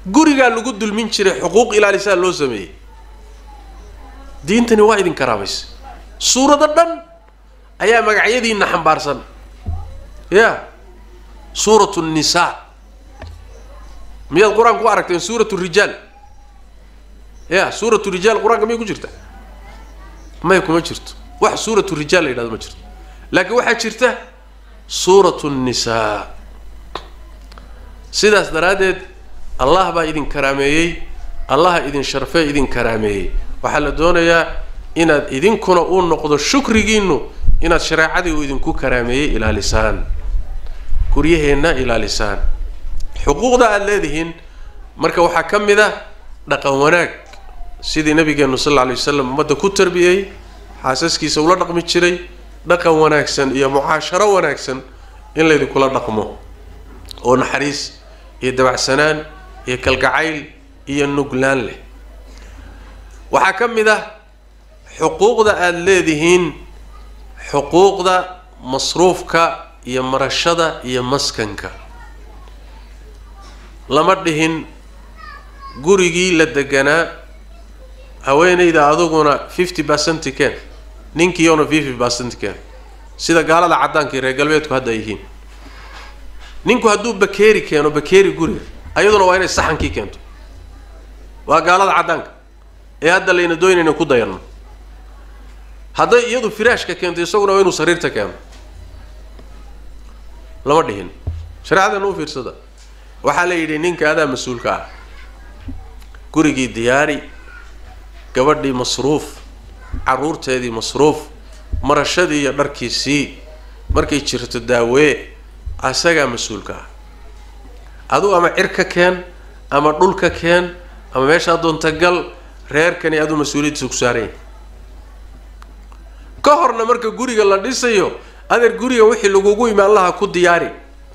gurigaa lagu dulmin jiray xuquuq ilaalisaa loo sameeyey diintani waa idin karaamaysa suurado dhan ayaa magacyadiina xambaarsan ya suuratu nnisaa miyaad qur-aanka ku aragteen suuratu rijaal ya suuratu rijaal qur-aanka miyay ku jirta may kuma jirto wax suuratu rijaal la yidhahdo ma jirto laakiin waxaa jirta suuratu nnisaa sidaas daraaddeed allah baa idin karaameeyey allaha idin sharfee idin karaameeyey waxaa la doonayaa inaad idinkuna uu noqdo shukrigiinu inaad shareecadii uu idinku karaameeyey ilaalisaan guryaheenna ilaalisaan xuquuqda aada leedihiin marka waxaa ka mid ah dhaqan wanaag sidii nabigeenu sal alla alay wasalam ummadda ku tarbiyey xaasaskiisa ula dhaqmi jiray dhaqan wanaagsan iyo mucaasharo wanaagsan in laydinkula dhaqmo oo naxariis iyo dabacsanaan iyo kalgacayl iyo nuglaan leh waxaa ka mid ah xuquuqda aada leedihiin xuquuqda masruufka iyo marashada iyo maskanka lama dhihin gurigii la deganaa haweenayda aduguna fifty percent keen ninkiiona fifty percent keen sida gaalada caddaanka iyo reer galbeedku hadda ay yihiin ninku hadduu bakeeri keeno bakeeri guriga ayaduna waa inay saxankii keento waa gaalada caddaanka ee hadda layna doynayna ku dayanno hadday iyadu firaashka keento isaguna waa inuu sariirta keeno lama dhihin shareecadana u fiirsada waxaa la yidhi ninka adaa mas-uulka ah gurigii diyaari gabadhii masruuf carruurteedii masruuf marashadii iyo dharkiisii markay jirto daawee asagaa mas-uulka ah aduu ama cir ka keen ama dhul ka keen ama meeshaa doonta gal reerkani aduu mas-uuliyaddiisa ku saaranya ka horna marka guriga la dhisayo adeer guriga wixii lagugu imaan lahaa ku diyaari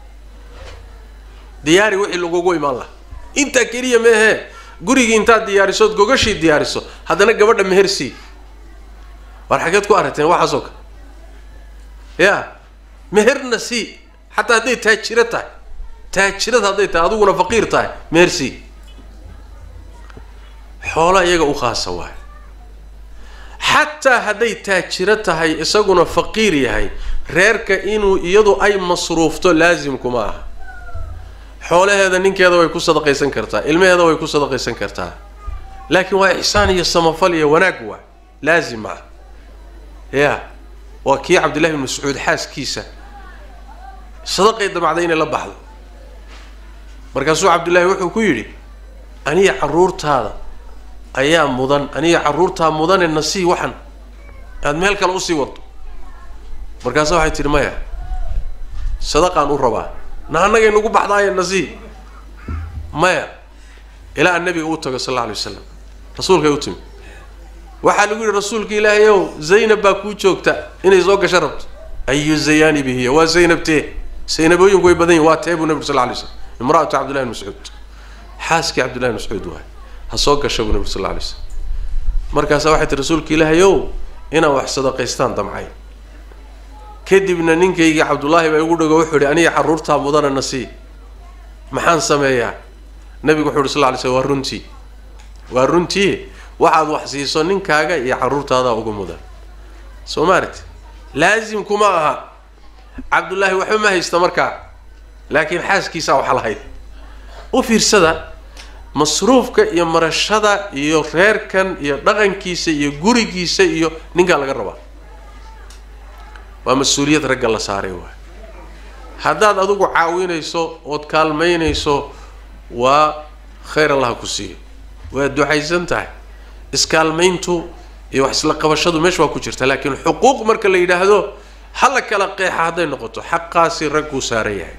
diyaari wixii lagugu imaan lahaa intaa keliya meehee gurigii intaad diyaarisood gogashii diyaariso haddana gabadha meher sii war xageed ku aragteen waxaasoo kale ya meherna sii xataa hadday taajiro tahay taajirad hadday tahay adiguna faqiir tahay meher sii xoola iyaga u khaasa waay xataa hadday taajiro tahay isaguna faqiir yahay reerka inuu iyadu ay masruufto laasimkuma aha xoolaheeda ninkeeda way ku sadaqaysan kartaa ilmaheeda way ku sadaqaysan kartaa laakiin waa ixsaan iyo samafal iyo wanaag waa laazim ah ya waa kii cabdillahi bin mascuud xaaskiisa sadaqay damacday inay la baxdo markaasuu cabdullaahi wuxuu ku yidhi aniga carruurtaada ayaa mudan aniga carruurtaa mudane nasii waxan aada meel kale usii wado markaasa waxay tihi maya sadaqaan u rabaa na annagay nagu baxdaaye nasii maya ilaa aan nabiga u tago sal alla alay wasalam rasuulkay u timi waxaa lagu yihi rasuulka ilaahay ow zaynab baa kuu joogta inay soo gasho rabto ayu zayaani bihiya waa zaynab tee zaynabooyinku way badan yihin waa tee buu nabig sal lla alay slam imra'atu cabdillahi bin mascuud xaaskii cabdillahi bin mascuud waay ha soo gasho buu nabig sal lla alay slam markaasaa waxay tii rasuulka ilaahay ow inaan wax sadaqaystaan damcay kadibna ninkaygii cabdullaahi baa igu dhago wuxuu ihi aniga carruurtaa mudana nasii maxaan sameeyaa nabigu wuxu uhi sal lla lay slm waa runtii waa runtii waxaad wax siiso ninkaaga iyo carruurtaadaa ugu mudan soo maaragti laasim kuma aha cabdullaahi waxba ma haysta markaa laakiin xaaskiisaa wax lahayd u fiirsada masruufka iyo marashada iyo reerkan iyo dhaqankiisa iyo gurigiisa iyo ninkaa laga rabaa waa mas-uuliyad ragga la saaray waay haddaad adigu caawinayso ood kaalmaynayso waa khayr allaha ku siiyo waa ducaysan tahay iskaalmayntu iyo wax isla qabashadu meesha waa ku jirta laakiin xuquuq marka la yidhaahdo hala kala qeexa hadday noqoto xaqaasi ragguu saaran yahay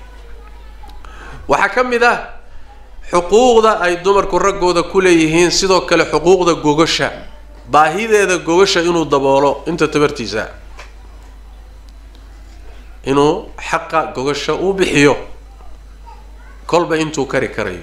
waxaa ka mid ah xuquuqda ay dumarku raggooda ku leeyihiin sidoo kale xuquuqda gogasha baahideeda gogasha inuu daboolo inta tabartiisa inuu xaqa gogasha uu bixiyo kolba intuu kari karayo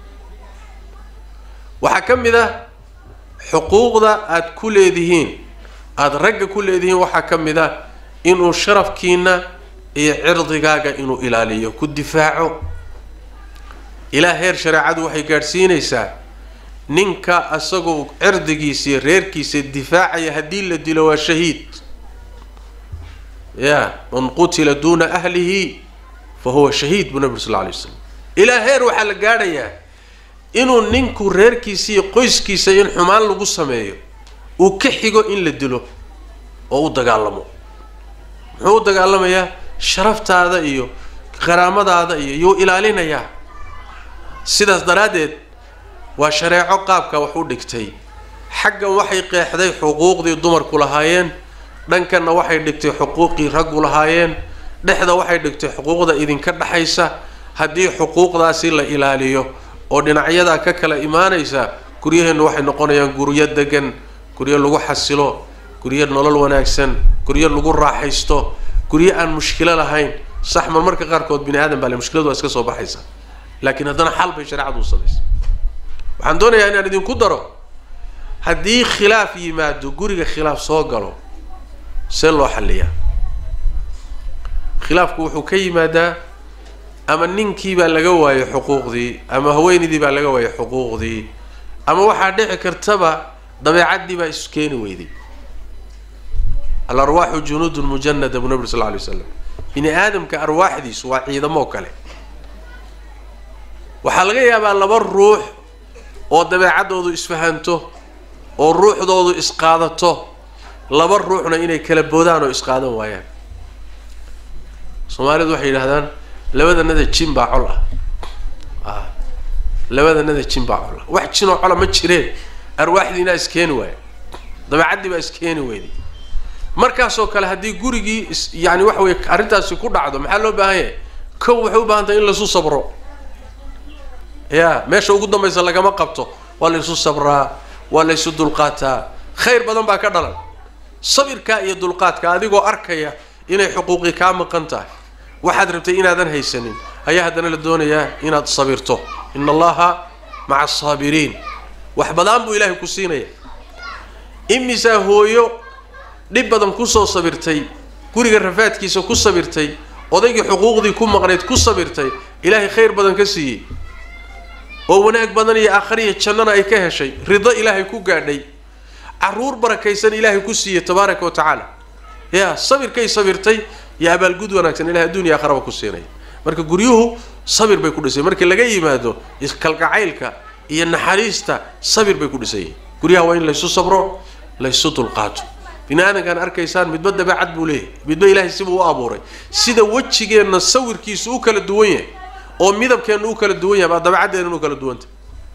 waxaa ka mid ah xuquuqda aada ku leedihiin aada ragga ku leedihiin waxaa ka mid ah inuu sharafkiina iyo cirdigaaga inuu ilaaliyo ku difaaco ilaa heer shareecadu waxay gaadhsiinaysaa ninka isagoo cirdigiisa reerkiisa difaacaya haddii la dilo waa shahiid ya man qutila duuna ahlihi fa huwa shahiid buu nabi sal lla alay waslam ilaa heer waxaa la gaadhayaa inuu ninku reerkiisa iyo qoyskiisa in xumaan lagu sameeyo uu ka xigo in la dilo oo u dagaalamo muxuu u dagaalamayaa sharaftaada iyo qaraamadaada iyo yuu ilaalinayaa sidaas daraaddeed waa shareeco qaabka wax u dhigtay xaggan waxay qeexday xuquuqdii dumarku lahaayeen dhankanna waxay dhigtay xuquuqii raggu lahaayeen dhexda waxay dhigtay xuquuqda idinka dhexaysa haddii xuquuqdaasi la ilaaliyo oo dhinacyadaa ka kala imaanaysa guryaheennu waxay noqonayaan guryo degan guryo lagu xasilo guryo nolol wanaagsan guryo lagu raaxaysto guryo aan mushkilo lahayn sax mar marka qaarkood bini aadan baa le mushkiladu waa iska soo baxaysa laakiin haddana xal bay shareecadu u samaysa waxaan doonayaa inaan idinku daro haddii khilaaf yimaado guriga khilaaf soo galo see loo xalliyaa khilaafku wuxuu ka yimaadaa ama ninkii baa laga waayay xuquuqdii ama haweenaydii baa laga waayay xuquuqdii ama waxaa dhici kartaba dabeecaddii baa isu keeni weyday alarwaaxu junuudun mujanada buu nabi sal lla alay waslam bini aadamka arwaaxdiisu waa ciidamoo kale waxaa laga yaabaa laba ruux oo dabeecaddoodu isfahanto oo ruuxdoodu isqaadato laba ruuxna inay kala boodaan oo isqaadan waayaan soomaalidu waxay yidhahdaan labadanada jin baa col ah a labadanada jin baa col ah wax jinoo cola ma jireen arwaaxdiinaa iskeeni waaya dabeecaddii baa iskeeni weyday markaasoo kale haddii gurigii is yani waxa weye arrintaasi ku dhacdo maxaa loo baahan yahay kow waxay u baahan tahay in laisu sabro ya meesha ugu dambaysa lagama qabto waa la isu sabraa waa la ysu dulqaataa khayr badan baa ka dhalan sabirkaa iyo dulqaadka adigoo arkaya inay xuquuqi kaa maqan tahay waxaad rabtay inaadan haysanin ayaa haddana la doonayaa inaad sabirto ina allaha maca asaabiriin wax badaan buu ilaahay ku siinaya imisaa hooyo dhib badan kusoo sabirtay guriga rafaadkiisa ku sabirtay odaygii xuquuqdii ku maqnayd ku sabirtay ilaahay khayr badan ka siiyey oo wanaag badan iyo aakhariya jannana ay ka heshay rido ilaahay ku gaadhay caruur barakaysan ilaahay ku siiyey tabaaraka wa tacaala ya sabirkay sabirtay iyo abaalgud wanaagsan ilahay adduun iyo aakharaba ku siinaya marka guryuhu sabir bay ku dhisay markii laga yimaado iskalgacaylka iyo naxariista sabir bay ku dhisan yihin guryaha waa in laysu sabro laysu dulqaato bini aadankaan arkaysaan midba dabeecad buu leeyahay midba ilaahay sibuu u abuuray sida wejigeenna sawirkiisu u kala duwan yahay oo midabkeenna u kala duwan yahay baa dabeecaddeena u kala duwantah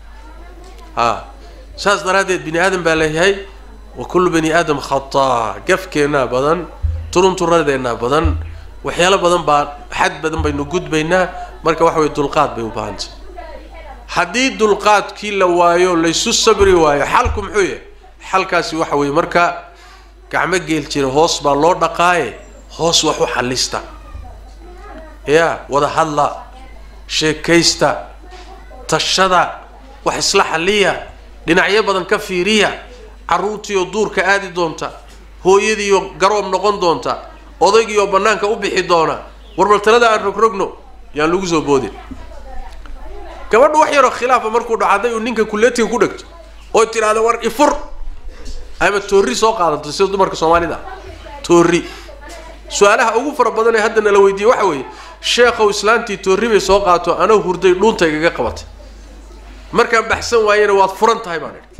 a saas daraaddeed bini aadam baa leeyahay wa kullu bani aadam khataa gafkeennaa badan turunturadeenaa badan waxyaalo badan baa xad badan baynu gudbaynaa marka waxa weye dulqaad bay u baahantay haddii dulqaadkii la waayo laysu sabri waayo xalku muxuu yahay xalkaasi waxa weeye marka gacmo geel jira hoos baa loo dhaqaaye hoos wax u xallista ya wada hadla sheekaysta tashada wax isla xalliya dhinacyo badan ka fiiriya carruurtiioo duurka aadi doonta hooyadiioo garoob noqon doonta odaygiioo bannaanka u bixi doona warbaltalada aan rogrogno yaan lagu soo boodin gabadhu wax yaroo khilaafa markuu dhaco hadday uu ninka kuleetiga ku dhegto oo tidhaahda war ifur ama toorri soo qaadato sida dumarka soomaalida toorri su-aalaha ugu fara badan ee hadda nala weydiiye waxa weeye sheekhow islaantii toorri bay soo qaato anoo hurday dhuunta igaga qabatay markaan baxsan waayena waad furan tahay baan idhi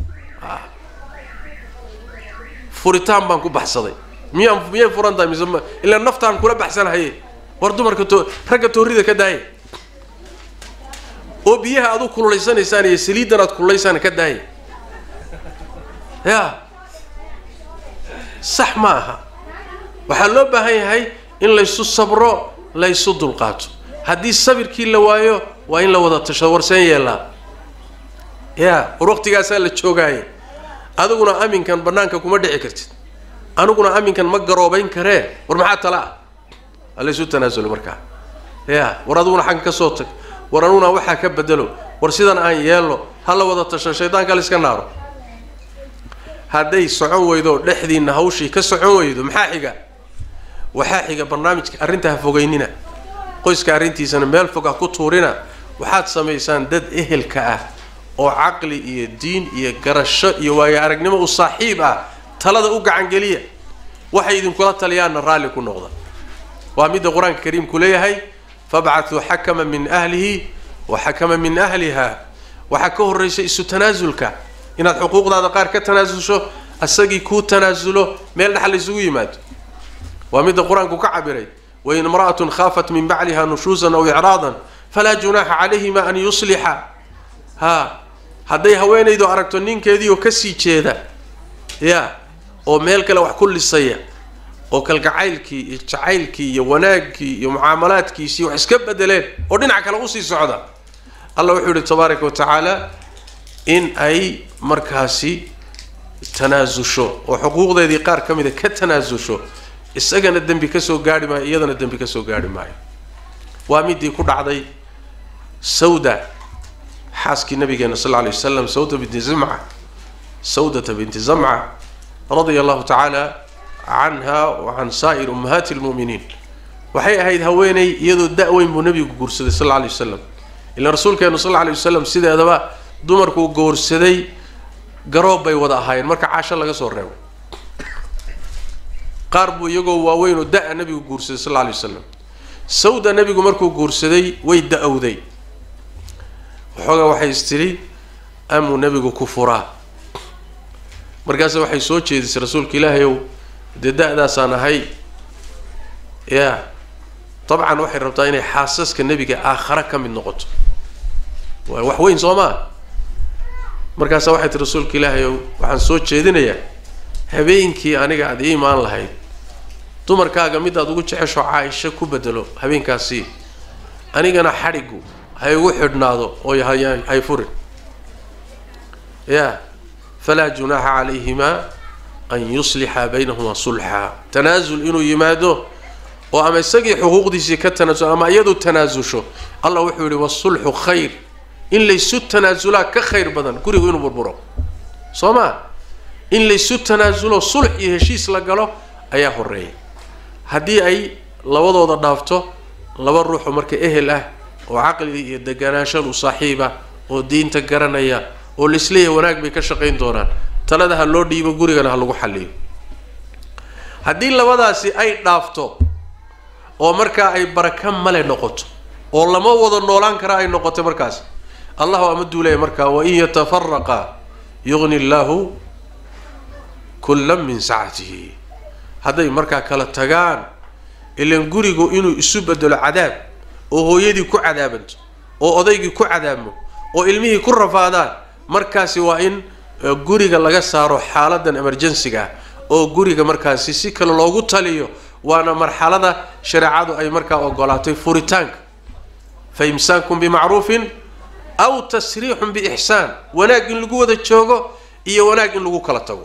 furitaan baan ku baxsaday miyaan miyay furan tahay mise ilaa naftaan kula baxsanahaye war dumarka to ragga toorrida ka daaya oo biyaha aad u kululaysanaysaan iyo saliiddan aad kululaysaan ka daaya ya sax ma aha waxaa loo baahan yahay in laysu sabro laysu dulqaato haddii sabirkii la waayo waa in la wada tashado warseen yeelaa ya war waqtigaasaa la joogaaye adiguna aminkan banaanka kuma dhici kartid aniguna aminkan ma garoobayn karee war maxaa tala ah waa laysu tanaasulo markaa ya war adiguna xagga ka soo tag war aniguna waxaa ka bedelo war sidan aan yeelno ha la wada tasho shaydaanka la iska naaro hadday socon weydo dhexdiina hawshii ka socon weydo maxaa xiga waxaa xiga barnaamijka arrinta ha fogeynina qoyska arrintiisana meel fog ha ku tuurina waxaad samaysaan dad ehelka ah oo caqli iyo diin iyo garasho iyo waayo aragnimo u saaxiib ah talada u gacangeliya waxay idinkula taliyaanna raalli ku noqda waa midda qur-aanka kariimku leeyahay fabcatuu xakama min ahlihi wa xakama min ahliha waxaa ka horraysa isu tanaasulka inaad xuquuqdaada qaar ka tanaasulsho asagii kuu tanaasulo meel dhexal isugu yimaado waa midda qur-aanku ka cabiray wain imra'atun khaafat min bacliha nushuusan aw icraadan falaa junaaxa calayhima an yuslixa ha hadday haweenaydu aragto ninkeedii oo kasii jeeda ya oo meel kale wax ku lisaya oo kalgacaylkii iyo jacaylkii iyo wanaaggii iyo mucaamalaadkiisii wax iska bedeleen oo dhinac kale usii socda allah wuxuu yihi tabaaraka wa tacaala in ay markaasi tanaasusho oo xuquuqdeedii qaar ka mida ka tanaasusho isagana dembi kasoo gaarhi maayo iyadana dembi kasoo gaarhi maayo waa midii ku dhacday sawda xaaskii nabigeena sal lla lay wasalam sawda binti zamca sawdata binti zamca radia allahu tacaala canha wa can saa'ir ummahaati lmu'miniin waxay ahayd haweeney iyadoo da-weyn buu nabigu guursaday sal alla alay wasalam ilaan rasuulkeenu sal alla alay wasalam sideedaba dumarkuu goorsaday garoob bay wada ahaayeen marka caasho laga soo reebo qaar buu iyagoo waaweyn oo da-a nabigu guursaday sal alla alay wasalam sawda nabigu markuu guursaday way da-owday waxoogaa waxay is tidhi amuu nabigu ku furaa markaase waxay soo jeedisay rasuulka ilaahay ow dee da-daasaan ahay ya dabcan waxay rabtaa inay xaasaska nebiga aakhare ka mid noqoto waa wax weyn soo maa markaasa waxay tii rasuulka ilaahay ow waxaan soo jeedinayaa habeenkii aniga aada ii imaan lahayd dumarkaaga midaad ugu jecesho caaisho ku bedelo habeenkaasi anigana xadhigu ha igu xidhnaado oo hay furin ya falaa junaaxa calayhimaa an yuslixa baynahumaa sulxa tanaasul inuu yimaado oo ama isagii xuquuqdiisii ka tanaasul ama iyadu tanaasusho allah wuxuu yihi wasulxu khayr in laysu tanaasulaa ka khayr badan gurigu inuu burburo soo maa in laysu tanaasulo sulx iyo heshiis la galo ayaa horeeya haddii ay labadooda dhaafto laba ruuxoo marka ehel ah oo caqli iyo deganaashan u saaxiiba oo diinta garanaya oo laisleeyahay wanaag bay ka shaqayn doonaan talada ha loo dhiibo gurigana ha lagu xalliyo haddii labadaasi ay dhaafto oo markaa ay baraka male noqoto oo lama wada noolaan kara ay noqoto markaas allahu ama duulaya markaa wain yatafaraqa yugni llaahu kullan min sacatihi hadday markaa kala tagaan ilan gurigu inuu isu bedelo cadaab oo hooyadii ku cadaabanto oo odaygii ku cadaabmo oo ilmihii ku rafaadaan markaasi waa in guriga laga saaro xaaladan emergensiga ah oo guriga markaasi si kale loogu taliyo waana marxalada shareecadu ay markaa ogolaatay furitaanka fa imsaakun bimacruufin aw tasriixun biixsaan wanaag in lagu wada joogo iyo wanaag in lagu kala tago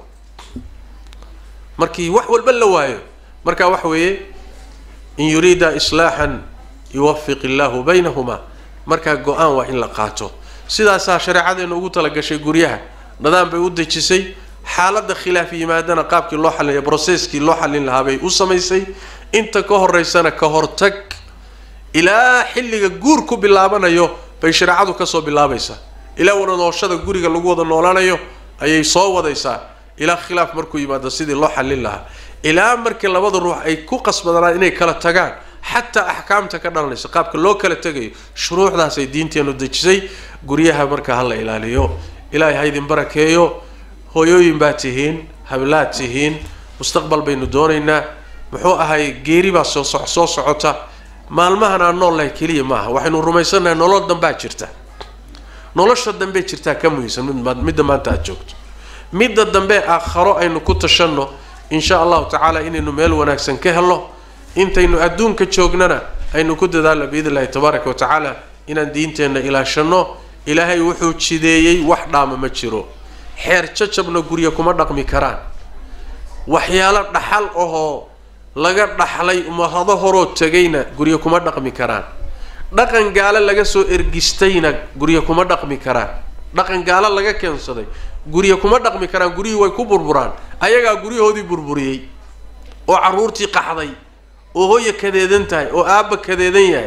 markii wax walba la waayo marka waxa weeye in yuriida islaaxan yuwafiq illaahu baynahumaa markaa go-aan waa in la qaato sidaasaa shareecadeena ugu talagashay guryaha nidaam bay u dejisay xaaladda khilaaf yimaadana qaabkii loo xalinaya brocesskii loo xallin lahaa bay u samaysay inta ka horeysana ka hortag ilaa xilliga guur ku bilaabanayo bay shareecadu kasoo bilaabaysaa ilaa wada nooshada guriga lagu wada noolanayo ayay soo wadaysaa ilaa khilaaf markuu yimaado sidii loo xallin lahaa ilaa markii labada ruux ay ku qasbadanaan inay kala tagaan xataa axkaamta ka dhalanaysa qaabka loo kala tegayo shuruucdaasay diinteenu dejisay guryaha markaa hala ilaaliyo ilaahay ha idin barakeeyo hooyooyin baa tihiin hablaad tihiin mustaqbal baynu doonaynaa muxuu ahay geeri baa soo so soo socota maalmahan aan nool lahay keliya maaha waxaynu rumaysannahay nolol dambaa jirta nolosha dambe jirtaa ka muhiimsan mid midda maanta aad joogto midda dambe aakharo aynu ku tashanno insha allahu tacaala inaynu meel wanaagsan ka helno intaynu adduunka joognana aynu ku dadaalno biidn illahi tabaaraka wa tacaala inaan diinteenna ilaashanno ilaahay wuxuu jideeyey wax dhaama ma jiro xeer jajabna gurya kuma dhaqmi karaan waxyaalo dhaxal ahoo laga dhaxlay umahado horoo tegayna gurya kuma dhaqmi karaan dhaqan gaalo laga soo ergistayna gurya kuma dhaqmi karaan dhaqan gaalo laga keensaday gurya kuma dhaqmi karaan guryihii way ku burburaan ayagaa guryahoodii burburiyey oo carruurtii qaxday oo hooya kadeedan tahay oo aabba kadeedan yahay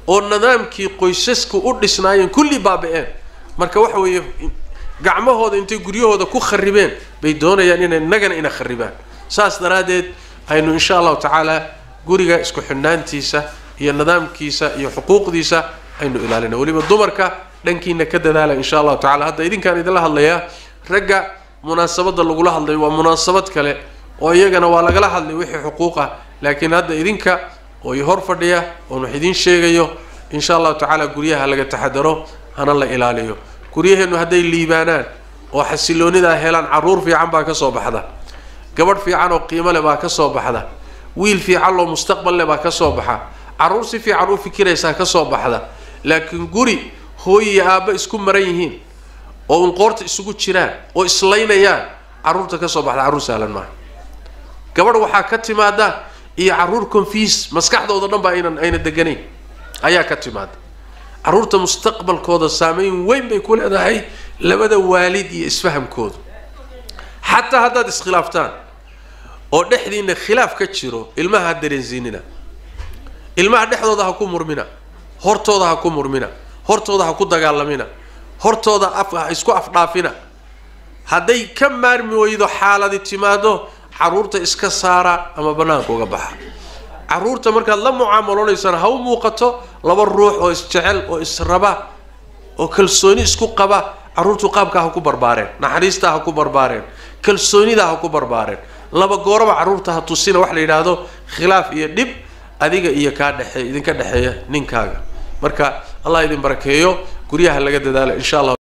oo nidaamkii qoysasku u dhisnaayeen kulli baaba-een marka waxa weeye gacmahooda intay guryahooda ku kharibeen bay doonayaan inay innagana ina kharibaan saas daraaddeed aynu insha allahu tacaala guriga isku xidhnaantiisa iyo nidaamkiisa iyo xuquuqdiisa aynu ilaalina weliba dumarka dhankiina ka dadaala insha allahu tacala hadda idinkaan idinla hadlayaa ragga munaasabadda lagula hadlayo waa munaasabad kale oo iyagana waa lagala hadlay wixii xuquuq ah laakiin hadda idinka oo i hor fadhiya oon wax idiin sheegayo insha allahu tacaala guryaha laga taxadaro hana la ilaaliyo guryaheennu hadday liibaanaan oo xasiloonidaa helaan carruur fiican baa ka soo baxda gabadh fiican oo qiimo leh baa ka soo baxda wiil fiican loo mustaqbal leh baa ka soo baxa carruur si fiican u fikiraysaa ka soo baxda laakiin guri hooy iyo aabba isku maran yihiin oo unqoorta isugu jiraan oo islaynayaan carruurta ka soo baxda carruur sahlan maaha gabadh waxaa ka timaada iyo carruur confiis maskaxdooda dhan ba aynan ayna deganayn ayaa ka timaada carruurta mustaqbalkooda saameyn weyn bay ku leedahay labada waalid iyo isfahamkooda xataa haddaad iskhilaaftaan oo dhexdiina khilaaf ka jiro ilmaha ha dareensiinina ilmaha dhexdooda ha ku murmina hortooda ha ku murmina hortooda ha ku dagaalamina hortooda af ha isku afdhaafina hadday ka maarmi weydo xaaladi timaado carruurta iska saara ama bannaanka uga baxa carruurta markaad la mucaamalonaysana ha u muuqato laba ruux oo isjecel oo israba oo kalsooni isku qaba carruurtu qaabkaa ha ku barbaareen naxariistaa ha ku barbaareen kalsoonidaa ha ku barbaareen laba gooraba carruurta ha tusina wax la yidhaahdo khilaaf iyo dhib adiga iyo kaa dhexe idinka dhexeeya ninkaaga marka allah idin barakeeyo guryaha laga dadaalo insha allah